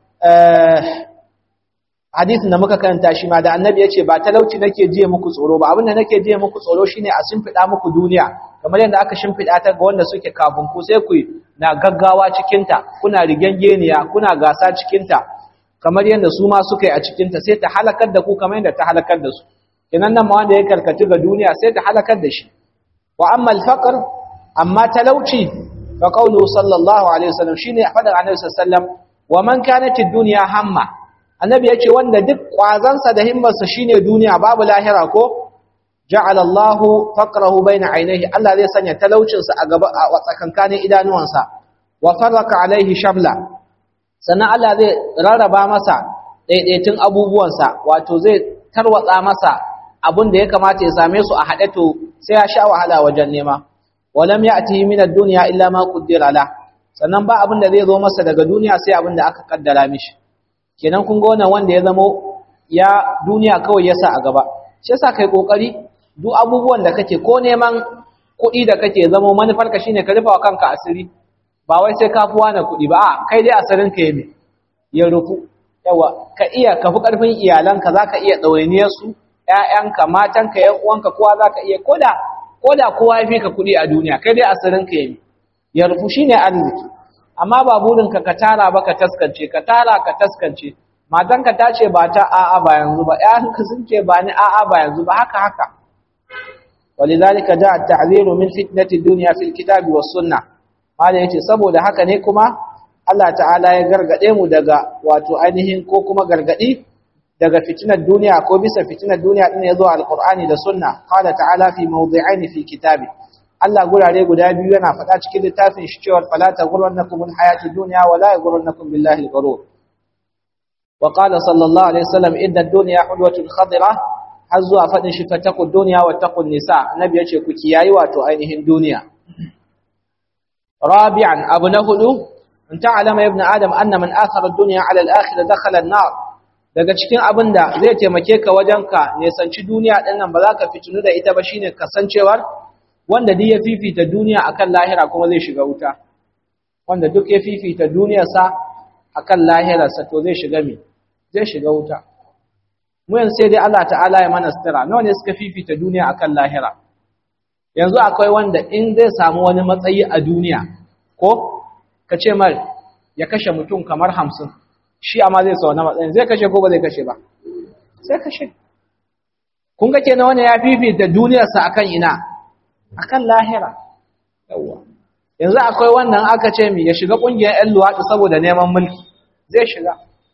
hadisin da muka karanta shi ma da annabi ya ce ba talauci nake jiye muku tsoro ba abinda nake jiye muku tsoro shine a shimfiɗa muku duniya kamar yadda aka shimfiɗa ta ga wanda suke kafin ku sai ku na gaggawa cikinta kuna rigengeniya kuna gasa cikinta kamar yadda su ma suka yi a cikinta sai ta halakar da ku kamar yadda ta halakar da su kenan nan ma wanda ya karkatu ga duniya sai ta halakar da shi wa amma al amma talauci fa qawlu sallallahu alaihi wasallam shine faɗin annabi sallallahu alaihi wasallam wa man kanat ad-dunya hamma annabi yace wanda duk kwazansa da himmarsa shine duniya babu lahira ko ja'ala Allahu faqrahu baina ainihi Allah zai sanya talaucinsa a gaba a tsakankanin idanuwansa wa farraka alaihi shamla sannan Allah zai rarraba masa daidaitun abubuwansa wato zai tarwatsa masa abin da ya kamata ya same su a haɗe to sai ya sha wahala wajen nema walam ya'tihi min ad-dunya illa ma qaddara la sannan ba abin da zai zo masa daga duniya sai abin da aka kaddara mishi kenan kun ga wannan wanda ya zamo ya duniya kawai ya sa a gaba shi yasa kai kokari duk abubuwan da kake ko neman kuɗi da kake zamo manufarka shine ka rufa wa kanka asiri ba wai sai ka fi wani kuɗi ba a kai dai asirin ka yi ya rufu yawa ka iya ka fi ƙarfin iyalanka za ka iya ɗawainiyar su ƴaƴanka matanka ƴan uwanka kowa za ka iya koda koda kowa ya fi ka kuɗi a duniya kai dai asirin ka yi ya rufu shine arziki amma ba burinka ka tara ba ka taskance ka tara ka taskance matanka ta ce ba ta a'a ba yanzu ba ƴaƴanka sun ce ba ni a'a ba yanzu ba haka haka ولذلك جاء التعذير من فتنة الدنيا في الكتاب والسنة ماذا yace saboda haka ne kuma Allah ta'ala ya gargade mu daga wato ainihin ko kuma gargadi daga fitinar duniya ko bisa fitinar duniya din yazo alqur'ani da sunna qala ta'ala fi mawdi'ain fi kitabi Allah gurare guda biyu yana faɗa cikin littafin shi cewa fala taghurrannakum alhayatud dunya wa la yaghurrannakum billahi alghurur wa qala sallallahu alaihi wasallam inna ad-dunya hulwatun khadirah har zuwa faɗin shi fataku duniya wa taqun nisa annabi yace ku kiyayi wato ainihin duniya rabi'an abu na hudu in ta'alama ibn adam anna man athara ad-dunya 'ala al-akhirah dakhala an-nar daga cikin abinda zai taimake ka wajen ka nesanci duniya din nan ba za ka fitinu da ita ba shine kasancewar wanda duk ya fifita duniya akan lahira kuma zai shiga wuta wanda duk ya fifita duniyarsa akan lahirarsa to zai shiga me zai shiga wuta mu yanzu sai dai Allah ta'ala ya mana sitira nawa ne suka fifita duniya akan lahira yanzu akwai wanda in zai samu wani matsayi a duniya ko ka ce mar ya kashe mutum kamar hamsin shi amma zai sa wani matsayin zai kashe ko ba zai kashe ba sai kashe kun ga kenan wani ya fifita duniyarsa akan ina akan lahira yawa yanzu akwai wannan aka ce mi ya shiga kungiyar ƴan luwaɗi saboda neman mulki zai shiga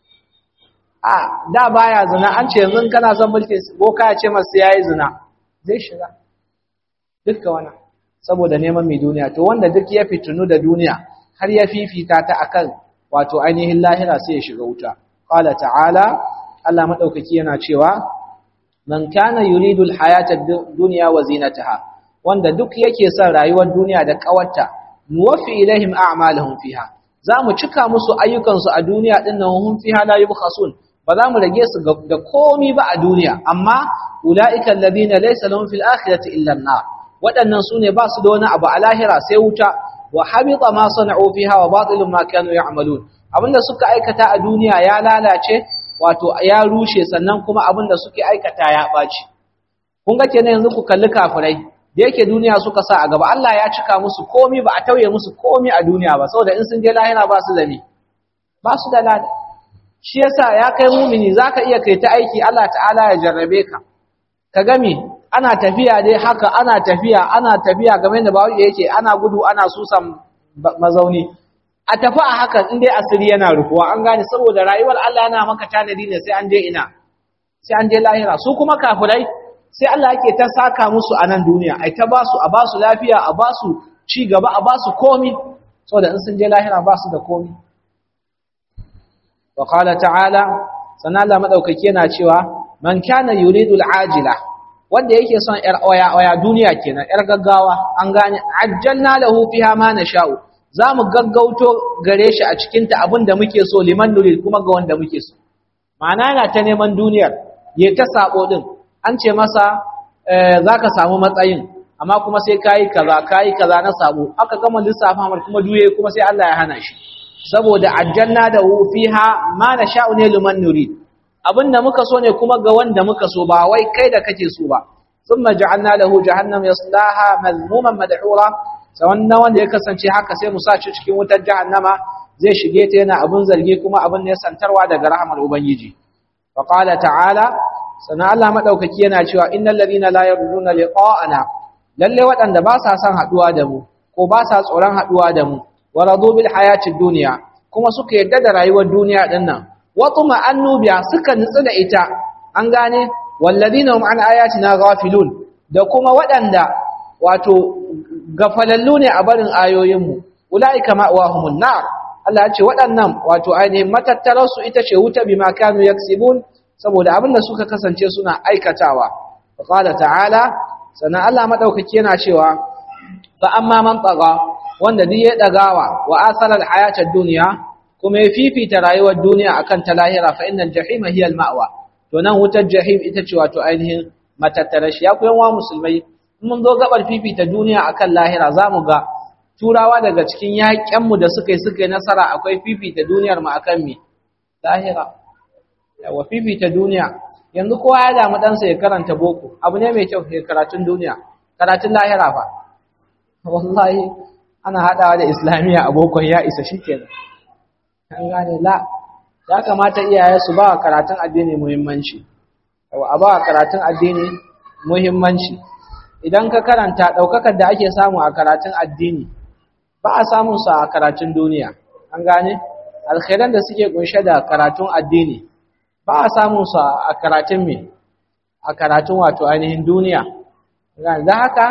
a da baya zina an ce yanzu kana son mulki boka ya ce masu yayi zina zai shiga dukka wannan saboda neman mai duniya to wanda duk ya fitinu da duniya har ya fifita ta akan wato ainihin lahira sai ya shiga wuta qala ta'ala Allah madaukaki yana cewa man kana yuridu alhayata ad-dunya wa zinataha wanda duk yake son rayuwar duniya da kawarta nuwaffi ilaihim a'malahum fiha zamu cika musu ayyukan su a duniya din nan hum fiha la yubkhasun ba za mu rage su da komi ba a duniya amma ulaika alladhina laysa lahum fil akhirati illa an-nar waɗannan sune ba su da wani abu a lahira sai wuta wa habita ma sana'u fiha wa batilun ma kanu ya'malun abinda suka aikata a duniya ya lalace wato ya rushe sannan kuma abinda suke aikata ya baci kun ga kenan yanzu ku kalli kafirai da yake duniya suka sa a gaba Allah ya cika musu komi ba a tauye musu komi a duniya ba saboda in sun je lahira ba su da ni ba su da lada shi yasa ya kai mumini zaka iya kai ta aiki Allah ta'ala ya jarrabe ka ka gami ana tafiya dai haka ana tafiya ana tafiya game da bawo yake ana gudu ana susan mazauni a tafi a hakan in dai asiri yana rufuwa an gane saboda rayuwar Allah yana maka tanadi ne sai an je ina sai an je lahira su kuma kafirai sai Allah yake ta saka musu a nan duniya ai ta basu a basu lafiya a basu ci gaba a basu komi saboda in sun je lahira basu da komi wa qala ta'ala sannan Allah madaukake yana cewa man kana yuridu al'ajila wanda yake son yar oya oya duniya kenan yar gaggawa an gane ajjalna lahu fiha ma nasha'u zamu gaggauto gare shi a cikin ta abinda muke so liman nurid kuma ga wanda muke so ma'ana yana ta neman duniyar ya ta sabo din an ce masa zaka samu matsayin amma kuma sai kai kaza kai kaza na sabo aka gama lissafa mar kuma duye kuma sai Allah ya hana shi saboda ajjalna da fiha ma nasha'u ne liman nurid abinda muka so ne kuma ga wanda muka so ba wai kai da kake so ba thumma ja'alna lahu jahannam yaslaha madhmuman madhura sawanna wanda ya kasance haka sai mu sa shi cikin wutar jahannama zai shige ta yana abun zargi kuma abun ne santarwa daga rahmar ubangiji fa qala ta'ala sana Allah madaukaki yana cewa innal ladina la yarjuna liqa'ana lalle waɗanda ba sa son haduwa da mu ko ba sa tsoron haduwa da mu wa radu bil hayatid dunya kuma suka yarda da rayuwar duniya din nan watuma annubiya suka nutsu da ita an gane walladina hum an ayatina ghafilun da kuma waɗanda wato gafalallu ne a barin ayoyinmu ulaika ma'wahumun nar Allah ya ce waɗannan wato ainihin matattarar su ita ce wuta bima kanu yaksibun saboda abin da suka kasance suna aikatawa qala ta'ala sana Allah madaukaki yana cewa fa amma man taga wanda duk ya dagawa wa asara al-hayatad dunya kuma ya fifita rayuwar duniya akan ta lahira fa innal jahima hiya al-ma'wa to nan wutar jahim ita ce wato ainihin matattara shi ya kuyan wa musulmai mun zo gabar fifita duniya akan lahira zamu ga turawa daga cikin yaƙen mu da suka yi suka yi nasara akwai fifita duniyar mu akan me lahira yawa fifita duniya yanzu kowa ya damu ɗansa ya karanta boko abu ne mai kyau ya karatun duniya karatun lahira fa wallahi ana haɗawa da islamiyya a bokon ya isa shikenan an gane la ya kamata iyaye su ba karatun addini muhimmanci a ba karatun addini muhimmanci idan ka karanta daukakar da ake samu a karatun addini ba a samun sa a karatun duniya an gane alkhairan da suke kunshe da karatun addini ba a samun sa a karatun me a karatun wato ainihin duniya gane dan haka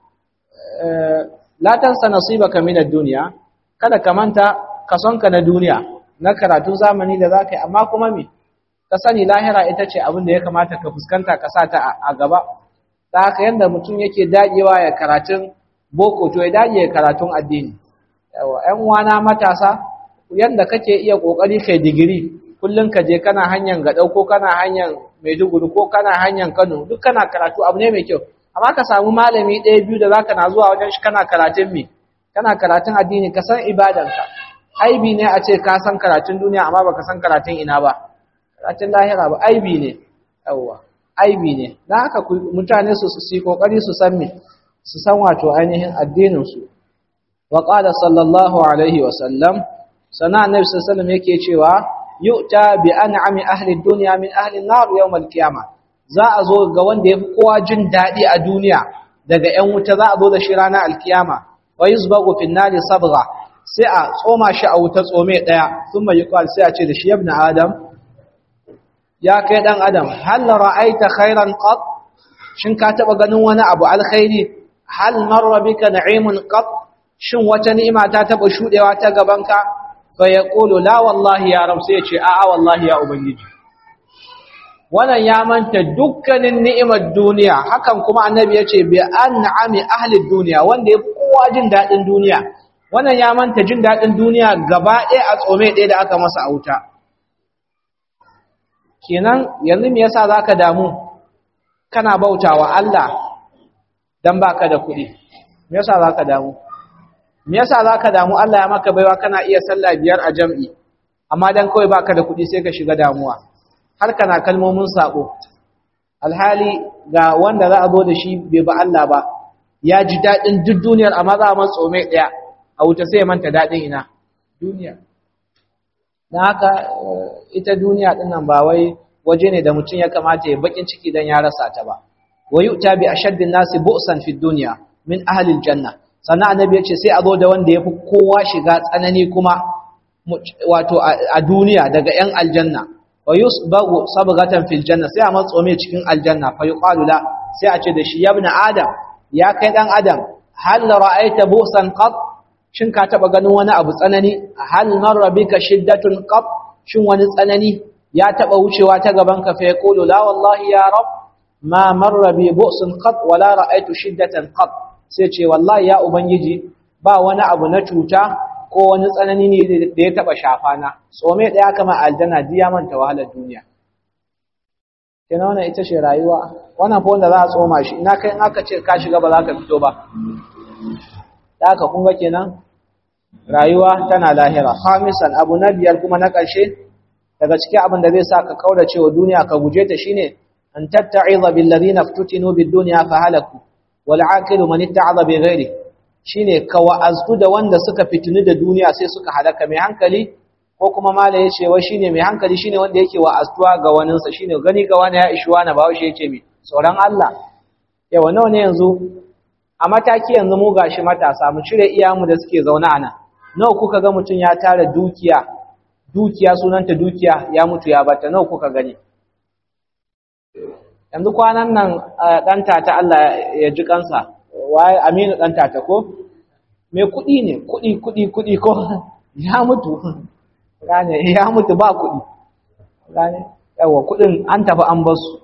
la tansa nasibaka min ad-dunya kada ka manta kasonka na duniya na karatun zamani da za ka yi amma kuma me ka sani lahira ita ce abin da ya kamata ka fuskanta ka sa ta a gaba ta haka yadda mutum yake dagewa ya karatun boko to ya dage karatun addini yawa ƴan wana matasa yadda kake iya kokari kai digiri kullum ka je kana hanyar gadau ko kana hanyar maiduguri ko kana hanyar kano duk kana karatu abu ne mai kyau amma ka samu malami ɗaya biyu da zaka na zuwa wajen shi kana karatun me kana karatun addini ka san ibadanka aibi ne a ce ka san karatun duniya amma baka san karatun ina ba karatun lahira ba aibi ne yawwa aibi ne dan haka mutane su su yi kokari su san me su san wato ainihin addinin su wa qala sallallahu alaihi wa sallam sana annabi sallallahu alaihi wasallam yake cewa yu'ta bi an'ami ahli dunya min ahli an-nar yawm al-qiyamah za a zo ga wanda yafi kowa jin dadi a duniya daga ƴan wuta za a zo da shi ranar alkiyama wa yusbagu fi an-nar sabgha sai a tsoma shi a wuta tsome daya thumma yuqal sai a ce da shi ibn adam ya kai dan adam hal ra'aita khairan qat shin ka taba ganin wani abu alkhairi hal marra bika na'imun qat shin wata ni'ima ta taba shudewa ta gabanka fa yaqulu la wallahi ya rab sai ya ce a'a wallahi ya ubangiji wannan ya manta dukkanin ni'imar duniya hakan kuma annabi ya ce bi an'ami ahli duniya wanda ya kowa jin dadin duniya wannan ya manta jin dadin duniya gaba ɗaya a tsome ɗaya da aka masa auta kenan yanzu me yasa zaka damu kana bautawa Allah dan baka da kuɗi me yasa zaka damu me yasa zaka damu Allah ya maka baiwa kana iya sallah biyar a jam'i amma dan kawai baka da kuɗi sai ka shiga damuwa har kana kalmomin sabo alhali ga wanda za a zo da shi bai ba Allah ba ya ji dadin duk duniyar amma za a man tsome daya a wuta sai ya manta dadin ina duniya dan haka ita duniya din nan ba wai waje ne da mutum ya kamata ya bakin ciki dan ya rasa ta ba wa yu'ta bi ashaddin nasi bu'san fi dunya min ahli aljanna sannan annabi ya ce sai a zo da wanda ya fi kowa shiga tsanani kuma wato a duniya daga 'yan aljanna wa yusbagu sabghatan fil janna sai a matsome cikin aljanna fa yuqalu la sai a ce da shi ya ibn adam ya kai dan adam hal ra'aita busan qat shin ka taba ganin wani abu tsanani hal marra bika shiddatun qat shin wani tsanani ya taba wucewa ta gaban ka fa yaqulu la wallahi ya rab ma marra bi bu'sun qat wala ra'aitu shiddatan qat sai ce wallahi ya ubangiji ba wani abu na cuta ko wani tsanani ne da ya taba shafa na tsome daya kama aljanna diya manta wahalar duniya kenan wannan ita ce rayuwa wannan fa wanda za a tsoma shi ina kai in aka ce ka shiga ba za ka fito ba da aka kun ga kenan rayuwa tana lahira khamisan abu na biyar kuma na ƙarshe daga cikin abin da zai sa ka kaurace wa duniya ka guje ta shine an tatta'iza bil ladina ftutinu bid dunya fa halaku wal aqilu man itta'aza bi ghairi shine ka wa'aztu da wanda suka fitini da duniya sai suka halaka mai hankali ko kuma mala yace wai shine mai hankali shine wanda yake wa'aztuwa ga waninsa shine gani ga wani ya ishi wani ba shi yace mai tsoron Allah yawa nawa ne yanzu a mataki yanzu mu gashi matasa mu cire iyamu da suke zaune a nan nawa kuka ga mutum ya tara dukiya dukiya sunanta dukiya ya mutu ya bata nawa kuka gani yanzu kwanan nan dan tata Allah ya ji kansa waye Aminu dan tata ko me kudi ne kudi kudi kudi ko ya mutu gane ya mutu ba kudi gane yawa kudin an tafi an basu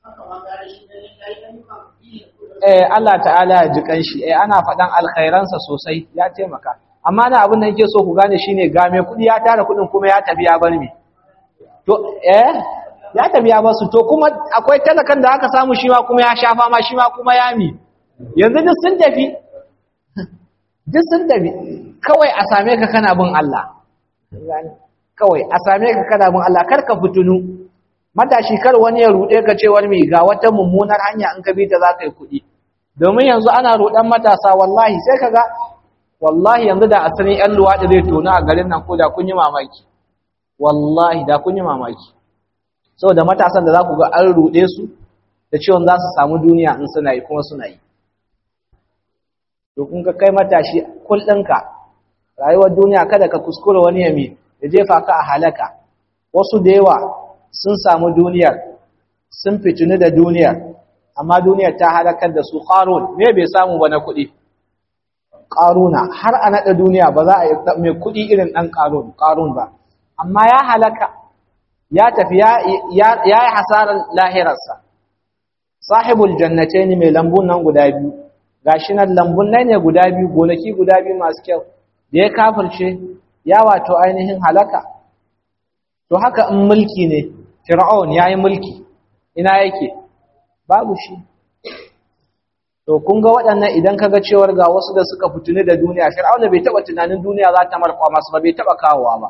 eh Allah ta'ala ya ji kanshi eh ana fadan alkhairansa sosai ya taimaka amma na abin da yake so ku gane shine ga me kudi ya tara kudin kuma ya tafi ya bar me to eh ya tafi ya basu to kuma akwai talakan da aka samu shi ma kuma ya shafa ma shi ma kuma ya mi yanzu duk sun tafi duk sun tafi kawai a same ka kana bin Allah kawai a same ka kana bin Allah kar ka fitunu matashi kar wani ya rude ka ce wani mai ga wata mummunar hanya in ka bi ta za ka yi kuɗi domin yanzu ana rudan matasa wallahi sai ka ga wallahi yanzu da asalin yan luwaɗi zai tona a garin nan ko da kun yi mamaki wallahi da kun yi mamaki saboda matasan da za ku ga an ruɗe su da cewa za su samu duniya in suna yi kuma suna yi to kun ga kai matashi kullunka rayuwar duniya kada ka kuskura wani yami ya jefa ka a halaka wasu da yawa sun samu duniyar sun fitini da duniyar amma duniyar ta halakar da su qarun me bai samu ba na kuɗi qaruna har a naɗa duniya ba za a yi mai kuɗi irin ɗan qarun qarun ba amma ya halaka ya tafi ya yi hasarar lahirarsa sahibul jannatain mai lambun nan guda biyu gashi nan lambun nan ne guda biyu gonaki guda biyu masu kyau da ya kafirce ya wato ainihin halaka to haka in mulki ne fir'aun yayi mulki ina yake babu shi to kun ga waɗannan idan kaga cewar ga wasu da suka fituni da duniya fir'auna bai taba tunanin duniya za ta marfa masu ba bai taba kawowa ba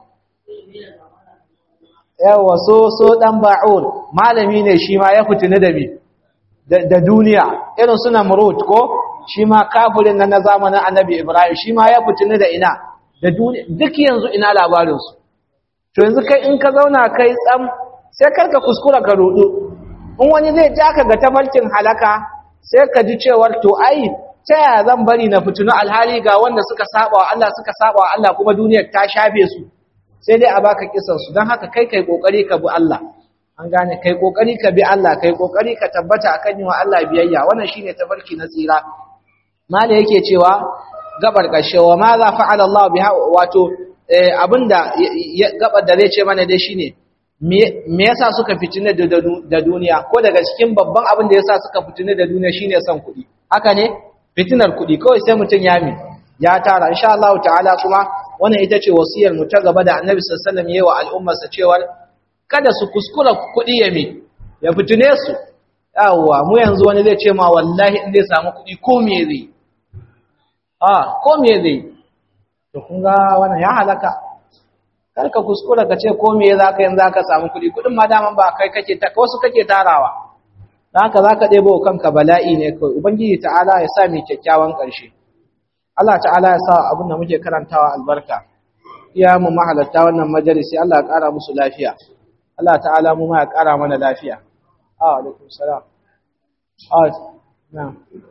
yawa so so dan ba'un malami ne shi ma ya fituni da bi da duniya irin suna murut ko shi ma kafirin nan na zamanin annabi ibrahim shi ma ya fituni da ina da duniya duk yanzu ina labarin su to yanzu kai in ka zauna kai tsam sai karka kuskura ka rudu in wani zai ja ka ga tafarkin halaka sai ka ji cewar to ai ta yaya zan bari na fitinu alhali ga wanda suka saba wa Allah suka saba wa Allah kuma duniyar ta shafe su sai dai a baka kisan su don haka kai kai kokari ka bi Allah an gane kai kokari ka bi Allah kai kokari ka tabbata akan yin wa Allah biyayya wannan shine tafarki na tsira mala yake cewa gabar kashe wa ma za fa'ala Allah biha wato abinda gabar da zai ce mana dai shine me yasa suka fitine da duniya ko daga cikin babban abin da yasa suka fitine da duniya shine son kuɗi haka ne fitinar kuɗi kawai sai mutum ya mi ya tara insha Allah ta'ala kuma wannan ita ce wasiyar mu ta gaba da Annabi sallallahu alaihi wasallam yayi wa al'ummarsa cewa kada su kuskura kuɗi ya mi ya fitine su yawwa mu yanzu wani zai ce ma wallahi in zai samu kuɗi ko me zai a ko me zai to kun ga wannan ya halaka kar ka kuskura ka ce ko me za ka yin za ka samu kuɗi kuɗin ma daman ba kai kake ta wasu kake tarawa dan haka za ka ɗebo kanka bala'i ne kawai ubangiji ta'ala ya sa mai kyakkyawan ƙarshe Allah ta'ala ya sa abin da muke karantawa albarka iya mu mahalatta wannan majalisi Allah ya ƙara musu lafiya Allah ta'ala mu ma ya ƙara mana lafiya a alaikum salam a na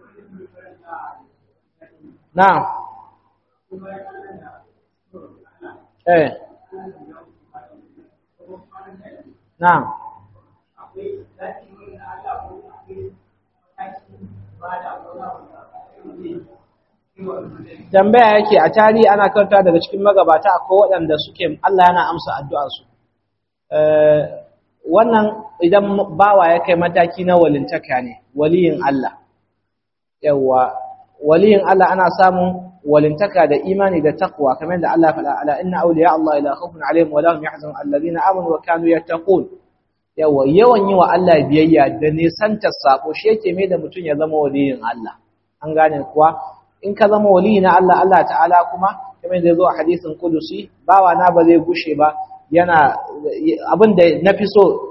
na eh Na'am. Tambaya yake a tarihi ana karanta daga cikin magabata akwai waɗanda suke Allah yana amsa addu'arsu. Wannan idan bawa ya kai mataki na walintaka ne, waliyin Allah. Yawwa, waliyin Allah ana samun walintaka da imani da taqwa kamar da Allah faɗa ala inna awliya Allah la khawfun alaihim wa lahum yahzanun alladhina amanu wa kanu yattaqun yawa yawan yi wa Allah biyayya da nisanta sako shi yake mai da mutum ya zama waliyin Allah an gane kuwa in ka zama waliyi na Allah Allah ta'ala kuma kamar da yazo a hadisin kudusi bawa na ba zai gushe ba yana abin da nafi so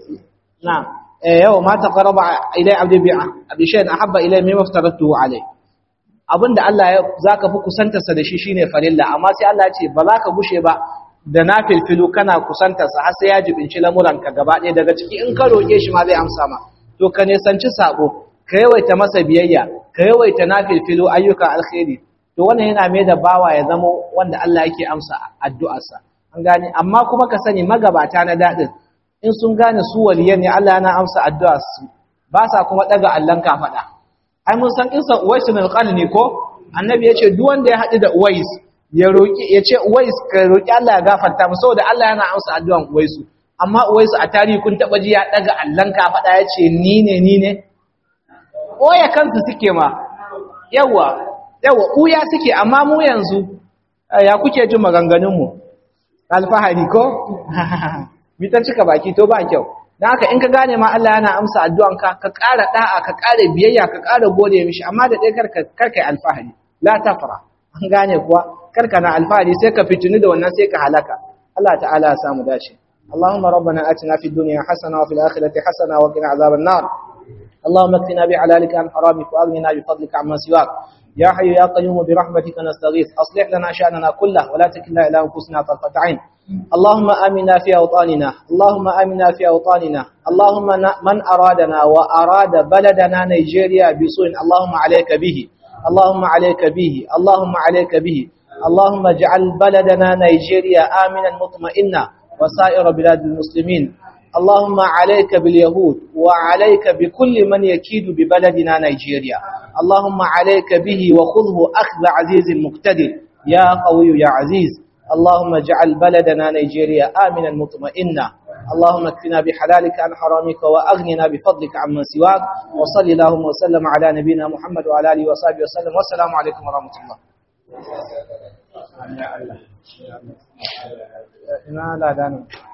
na yau ma taqarraba ilai abdi bi'a abi shay'in ahabba ilai mimma aftaratuhu alayhi abinda Allah ya zaka fi kusantarsa da shi shine farilla amma sai Allah ya ce ba za ka gushe ba da nafilfilu kana kusantarsa har sai ya jibinci lamuranka gaba ɗaya daga ciki in ka roƙe shi ma zai amsa ma to ka nisanci sabo ka yawaita masa biyayya ka yawaita nafilfilu ayyuka alkhairi to wannan yana mai da bawa ya zama wanda Allah yake amsa addu'arsa an gane amma kuma ka sani magabata na daɗin in sun gane su waliyan ne Allah yana amsa addu'arsu ba sa kuma ɗaga allon kafaɗa ai mun san kisan Uwais bin Qarni ko annabi yace duk wanda ya haɗu da Uwais ya roki yace Uwais ka roki Allah ya gafarta mu saboda Allah yana amsa addu'an Uwais amma Uwais a tarihi kun taba ji ya daga Allahn ka faɗa yace ni ne ni ne oya kansu suke ma yawa yawa uya suke amma mu yanzu ya kuke jin maganganun mu alfahari ko mitan cika baki to ba kyau dan haka in ka gane ma Allah yana amsa addu'anka ka ƙara da'a ka ƙara biyayya ka ƙara gode mishi amma da dai karka karka alfahari la tafra an gane kuwa karka na alfahari sai ka fitini da wannan sai ka halaka Allah ta'ala ya samu dace اللهم ربنا آتنا في الدنيا حسنة وفي الآخرة حسنة وقنا عذاب النار اللهم اكفنا بعلالك عن حرامك وأغننا بفضلك عما سواك يا حي يا قيوم برحمتك نستغيث أصلح لنا شأننا كله ولا تكلنا إلى أنفسنا طرفة عين اللهم آمنا في أوطاننا اللهم آمنا في أوطاننا اللهم من أرادنا وأراد بلدنا نيجيريا بسوء اللهم عليك به اللهم عليك به اللهم عليك به اللهم اجعل بلدنا نيجيريا آمنا مطمئنا وسائر بلاد المسلمين اللهم عليك باليهود وعليك بكل من يكيد ببلدنا نيجيريا اللهم عليك به وخذه أخذ عزيز مقتدر يا قوي يا عزيز اللهم اجعل بلدنا نيجيريا آمنا مطمئنا اللهم اكفنا بحلالك عن حرامك وأغننا بفضلك عمن سواك وصل اللهم وسلم على نبينا محمد وعلى آله وصحبه وسلم والسلام عليكم ورحمة الله ina ladanu